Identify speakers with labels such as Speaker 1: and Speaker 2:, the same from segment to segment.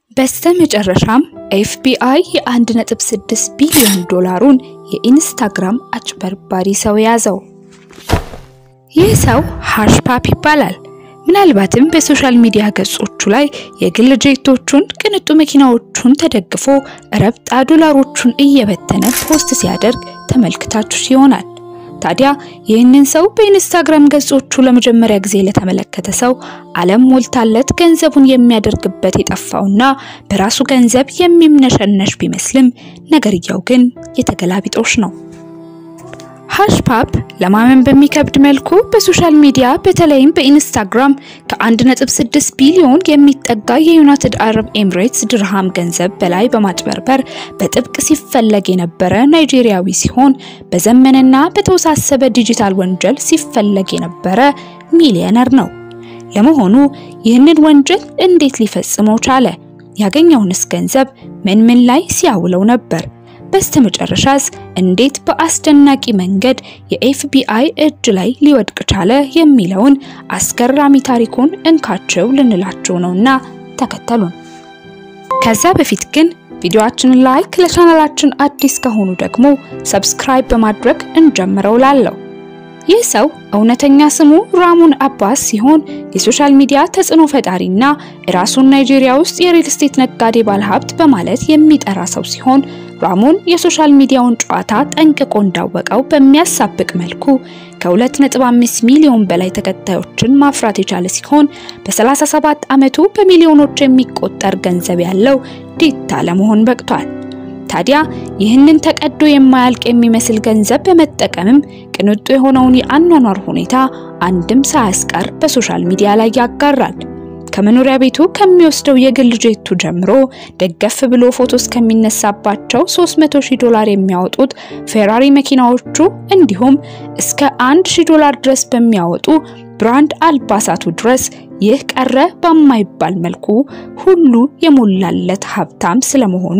Speaker 1: በስተ መጨረሻም ኤፍቢአይ የ1.6 ቢሊዮን ዶላሩን የኢንስታግራም አጭበርባሪ ሰው ያዘው። ይህ ሰው ሃሽፓፕ ይባላል። ምናልባትም በሶሻል ሚዲያ ገጾቹ ላይ የግል ጄቶቹን፣ ቅንጡ መኪናዎቹን ተደግፎ ረብጣ ዶላሮቹን እየበተነ ፖስት ሲያደርግ ተመልክታችሁ ይሆናል። ታዲያ ይህንን ሰው በኢንስታግራም ገጾቹ ለመጀመሪያ ጊዜ ለተመለከተ ሰው ዓለም ሞልታለት ገንዘቡን የሚያደርግበት የጠፋውና በራሱ ገንዘብ የሚምነሸነሽ ቢመስልም ነገርየው ግን የተገላቢጦሽ ነው። ሃሽፓፕ ለማመን በሚከብድ መልኩ በሶሻል ሚዲያ በተለይም በኢንስታግራም ከ1.6 ቢሊዮን የሚጠጋ የዩናይትድ አረብ ኤምሬትስ ድርሃም ገንዘብ በላይ በማጭበርበር በጥብቅ ሲፈለግ የነበረ ናይጄሪያዊ ሲሆን በዘመንና በተወሳሰበ ዲጂታል ወንጀል ሲፈለግ የነበረ ሚሊዮነር ነው። ለመሆኑ ይህንን ወንጀል እንዴት ሊፈጽመው ቻለ? ያገኘውንስ ገንዘብ ምን ምን ላይ ሲያውለው ነበር? በስተመጨረሻስ እንዴት በአስደናቂ መንገድ የኤፍቢአይ እጅ ላይ ሊወድቅ ቻለ የሚለውን አስገራሚ ታሪኩን እንካቸው ልንላቸው ነውና ተከተሉን። ከዛ በፊት ግን ቪዲዮአችንን ላይክ፣ ለቻናላችን አዲስ ከሆኑ ደግሞ ሰብስክራይብ በማድረግ እንጀምረው ላለው ይህ ሰው እውነተኛ ስሙ ራሙን አባስ ሲሆን የሶሻል ሚዲያ ተጽዕኖ ፈጣሪና ራሱን ናይጄሪያ ውስጥ የሪል ስቴት ነጋዴ ባለሀብት በማለት የሚጠራ ሰው ሲሆን ራሙን የሶሻል ሚዲያውን ጨዋታ ጠንቅቆ እንዳወቀው በሚያሳብቅ መልኩ ከ2.5 ሚሊዮን በላይ ተከታዮችን ማፍራት የቻለ ሲሆን በ37 ዓመቱ በሚሊዮኖች የሚቆጠር ገንዘብ ያለው ዲታ ለመሆን በቅቷል። ታዲያ ይህንን ተቀዶ የማያልቅ የሚመስል ገንዘብ በመጠቀምም ቅንጡ የሆነውን የአኗኗር ሁኔታ አንድም ሳያስቀር በሶሻል ሚዲያ ላይ ያጋራል። ከመኖሪያ ቤቱ ከሚወስደው የግል ጄቱ ጀምሮ ደገፍ ብሎ ፎቶ እስከሚነሳባቸው 300 ሺህ ዶላር የሚያወጡት ፌራሪ መኪናዎቹ እንዲሁም እስከ 1000 ዶላር ድረስ በሚያወጡ ብራንድ አልባሳቱ ድረስ ይህ ቀረ በማይባል መልኩ ሁሉ የሞላለት ሀብታም ስለመሆኑ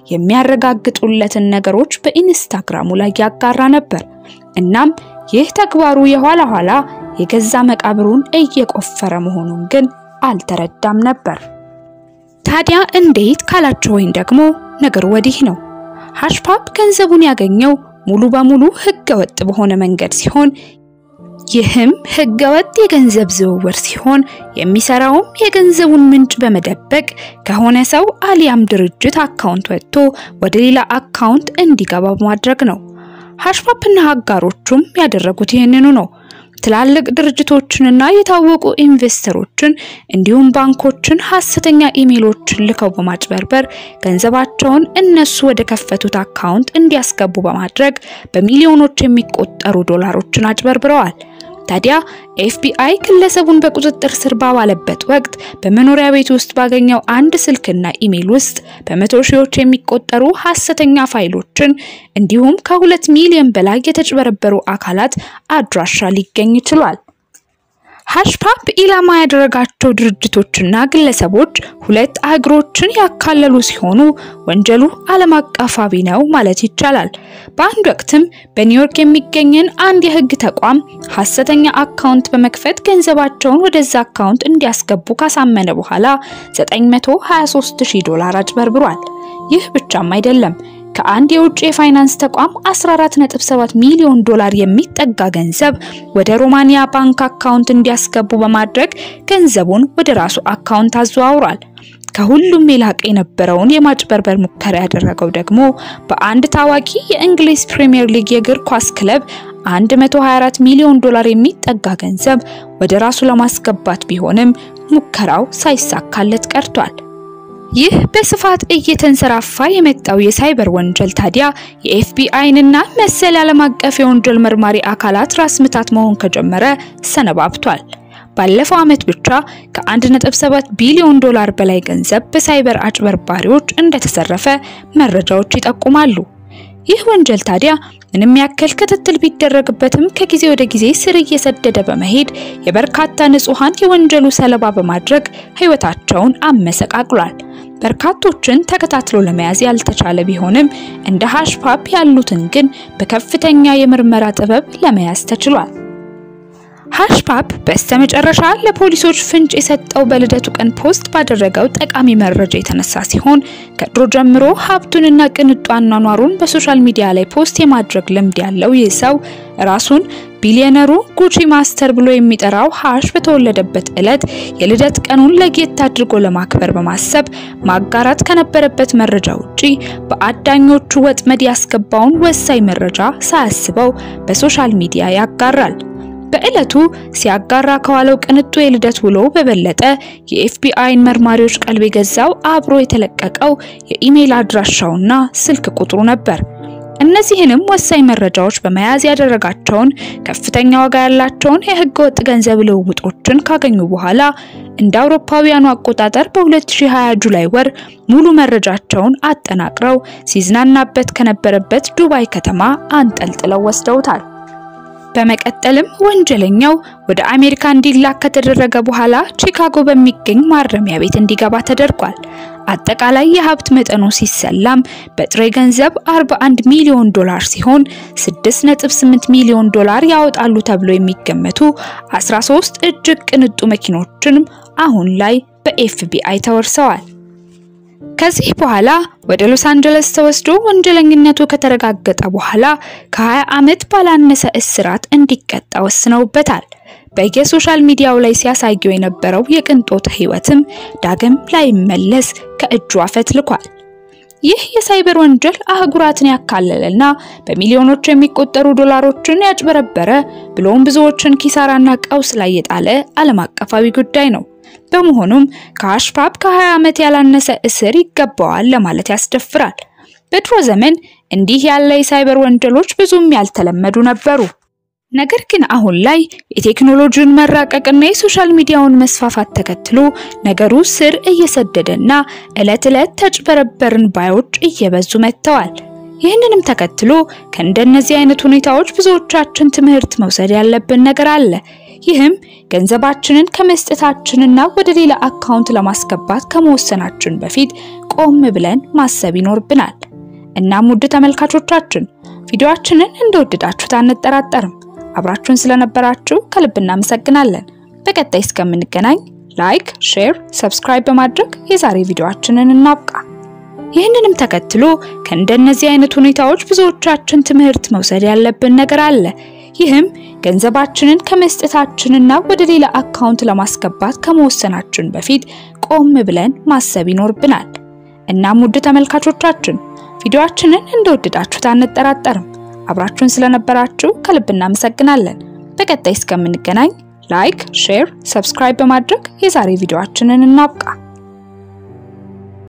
Speaker 1: የሚያረጋግጡለትን ነገሮች በኢንስታግራሙ ላይ ያጋራ ነበር። እናም ይህ ተግባሩ የኋላ ኋላ የገዛ መቃብሩን እየቆፈረ መሆኑን ግን አልተረዳም ነበር። ታዲያ እንዴት ካላቸው ወይም ደግሞ ነገሩ ወዲህ ነው። ሃሽፓፕ ገንዘቡን ያገኘው ሙሉ በሙሉ ህገ ወጥ በሆነ መንገድ ሲሆን ይህም ህገወጥ የገንዘብ ዝውውር ሲሆን የሚሰራውም የገንዘቡን ምንጭ በመደበቅ ከሆነ ሰው አሊያም ድርጅት አካውንት ወጥቶ ወደ ሌላ አካውንት እንዲገባ በማድረግ ነው። ሃሽፓፕና አጋሮቹም ያደረጉት ይህንኑ ነው። ትላልቅ ድርጅቶችንና የታወቁ ኢንቨስተሮችን እንዲሁም ባንኮችን ሐሰተኛ ኢሜሎችን ልከው በማጭበርበር ገንዘባቸውን እነሱ ወደ ከፈቱት አካውንት እንዲያስገቡ በማድረግ በሚሊዮኖች የሚቆጠሩ ዶላሮችን አጭበርብረዋል። ታዲያ ኤፍቢአይ ግለሰቡን በቁጥጥር ስር ባዋለበት ወቅት በመኖሪያ ቤት ውስጥ ባገኘው አንድ ስልክና ኢሜል ውስጥ በመቶ ሺዎች የሚቆጠሩ ሐሰተኛ ፋይሎችን እንዲሁም ከሁለት ሚሊዮን በላይ የተጭበረበሩ አካላት አድራሻ ሊገኝ ችሏል። ሃሽፓፕ ኢላማ ያደረጋቸው ድርጅቶችና ግለሰቦች ሁለት አህጉሮችን ያካለሉ ሲሆኑ ወንጀሉ ዓለም አቀፋዊ ነው ማለት ይቻላል። በአንድ ወቅትም በኒውዮርክ የሚገኝን አንድ የሕግ ተቋም ሐሰተኛ አካውንት በመክፈት ገንዘባቸውን ወደዛ አካውንት እንዲያስገቡ ካሳመነ በኋላ 923000 ዶላር አጭበርብሯል። ይህ ብቻም አይደለም። ከአንድ የውጭ የፋይናንስ ተቋም 14.7 ሚሊዮን ዶላር የሚጠጋ ገንዘብ ወደ ሮማኒያ ባንክ አካውንት እንዲያስገቡ በማድረግ ገንዘቡን ወደ ራሱ አካውንት አዘዋውሯል። ከሁሉም የላቀ የነበረውን የማጭበርበር ሙከራ ያደረገው ደግሞ በአንድ ታዋቂ የእንግሊዝ ፕሪሚየር ሊግ የእግር ኳስ ክለብ 124 ሚሊዮን ዶላር የሚጠጋ ገንዘብ ወደ ራሱ ለማስገባት ቢሆንም ሙከራው ሳይሳካለት ቀርቷል። ይህ በስፋት እየተንሰራፋ የመጣው የሳይበር ወንጀል ታዲያ የኤፍቢአይንና መሰል ዓለም አቀፍ የወንጀል መርማሪ አካላት ራስ ምታት መሆን ከጀመረ ሰነባብቷል። ባለፈው ዓመት ብቻ ከ1.7 ቢሊዮን ዶላር በላይ ገንዘብ በሳይበር አጭበርባሪዎች እንደተዘረፈ መረጃዎች ይጠቁማሉ። ይህ ወንጀል ታዲያ ምንም ያክል ክትትል ቢደረግበትም ከጊዜ ወደ ጊዜ ስር እየሰደደ በመሄድ የበርካታ ንጹሃን የወንጀሉ ሰለባ በማድረግ ሕይወታቸውን አመሰቃቅሏል። በርካቶችን ተከታትሎ ለመያዝ ያልተቻለ ቢሆንም እንደ ሃሽፓፕ ያሉትን ግን በከፍተኛ የምርመራ ጥበብ ለመያዝ ተችሏል። ሃሽፓፕ በስተመጨረሻ ለፖሊሶች ፍንጭ የሰጠው በልደቱ ቀን ፖስት ባደረገው ጠቃሚ መረጃ የተነሳ ሲሆን ከድሮ ጀምሮ ሀብቱንና ቅንጡ አኗኗሩን በሶሻል ሚዲያ ላይ ፖስት የማድረግ ልምድ ያለው ይህ ሰው ራሱን ቢሊዮነሩ ጉቺ ማስተር ብሎ የሚጠራው ሃሽ በተወለደበት ዕለት የልደት ቀኑን ለየት አድርጎ ለማክበር በማሰብ ማጋራት ከነበረበት መረጃ ውጪ በአዳኞቹ ወጥመድ ያስገባውን ወሳኝ መረጃ ሳያስበው በሶሻል ሚዲያ ያጋራል። በዕለቱ ሲያጋራ ከዋለው ቅንጡ የልደት ውሎ በበለጠ የኤፍቢአይን መርማሪዎች ቀልብ የገዛው አብሮ የተለቀቀው የኢሜይል አድራሻውና ስልክ ቁጥሩ ነበር። እነዚህንም ወሳኝ መረጃዎች በመያዝ ያደረጋቸውን ከፍተኛ ዋጋ ያላቸውን የህገ ወጥ ገንዘብ ልውውጦችን ካገኙ በኋላ እንደ አውሮፓውያኑ አቆጣጠር በ2020 ጁላይ ወር ሙሉ መረጃቸውን አጠናቅረው ሲዝናናበት ከነበረበት ዱባይ ከተማ አንጠልጥለው ወስደውታል። በመቀጠልም ወንጀለኛው ወደ አሜሪካ እንዲላክ ከተደረገ በኋላ ቺካጎ በሚገኝ ማረሚያ ቤት እንዲገባ ተደርጓል። አጠቃላይ የሀብት መጠኑ ሲሰላም በጥሬ ገንዘብ 41 ሚሊዮን ዶላር ሲሆን 6.8 ሚሊዮን ዶላር ያወጣሉ ተብሎ የሚገመቱ 13 እጅግ ቅንጡ መኪኖችንም አሁን ላይ በኤፍቢአይ ተወርሰዋል። ከዚህ በኋላ ወደ ሎስ አንጀለስ ተወስዶ ወንጀለኝነቱ ከተረጋገጠ በኋላ ከ20 ዓመት ባላነሰ እስራት እንዲቀጣ ወስነውበታል። በየሶሻል ሚዲያው ላይ ሲያሳየው የነበረው የቅንጦት ህይወትም ዳግም ላይመለስ ከእጁ አፈትልኳል። ይህ የሳይበር ወንጀል አህጉራትን ያካለለና በሚሊዮኖች የሚቆጠሩ ዶላሮችን ያጭበረበረ ብሎም ብዙዎችን ኪሳራና ቀውስ ላይ የጣለ ዓለም አቀፋዊ ጉዳይ ነው። በመሆኑም ከሃሽፓፕ ከ20 ዓመት ያላነሰ እስር ይገባዋል ለማለት ያስደፍራል። በድሮ ዘመን እንዲህ ያለ የሳይበር ወንጀሎች ብዙም ያልተለመዱ ነበሩ። ነገር ግን አሁን ላይ የቴክኖሎጂውን መራቀቅና የሶሻል ሚዲያውን መስፋፋት ተከትሎ ነገሩ ስር እየሰደደና ዕለት ዕለት ተጭበረበርን ባዮች እየበዙ መጥተዋል። ይህንንም ተከትሎ ከእንደነዚህ አይነት ሁኔታዎች ብዙዎቻችን ትምህርት መውሰድ ያለብን ነገር አለ። ይህም ገንዘባችንን ከመስጠታችንና ወደ ሌላ አካውንት ለማስገባት ከመወሰናችን በፊት ቆም ብለን ማሰብ ይኖርብናል። እናም ውድ ተመልካቾቻችን ቪዲዮአችንን እንደወደዳችሁት አንጠራጠርም። አብራችሁን ስለነበራችሁ ከልብ እናመሰግናለን። በቀጣይ እስከምንገናኝ ላይክ፣ ሼር፣ ሰብስክራይብ በማድረግ የዛሬ ቪዲዮአችንን እናብቃ። ይህንንም ተከትሎ ከእንደነዚህ አይነት ሁኔታዎች ብዙዎቻችን ትምህርት መውሰድ ያለብን ነገር አለ። ይህም ገንዘባችንን ከመስጠታችንና ወደ ሌላ አካውንት ለማስገባት ከመወሰናችን በፊት ቆም ብለን ማሰብ ይኖርብናል። እናም ውድ ተመልካቾቻችን ቪዲዮአችንን እንደወደዳችሁት አንጠራጠርም። አብራችሁን ስለነበራችሁ ከልብ እናመሰግናለን። በቀጣይ እስከምንገናኝ ላይክ፣ ሼር፣ ሰብስክራይብ በማድረግ የዛሬ ቪዲዮአችንን እናብቃ።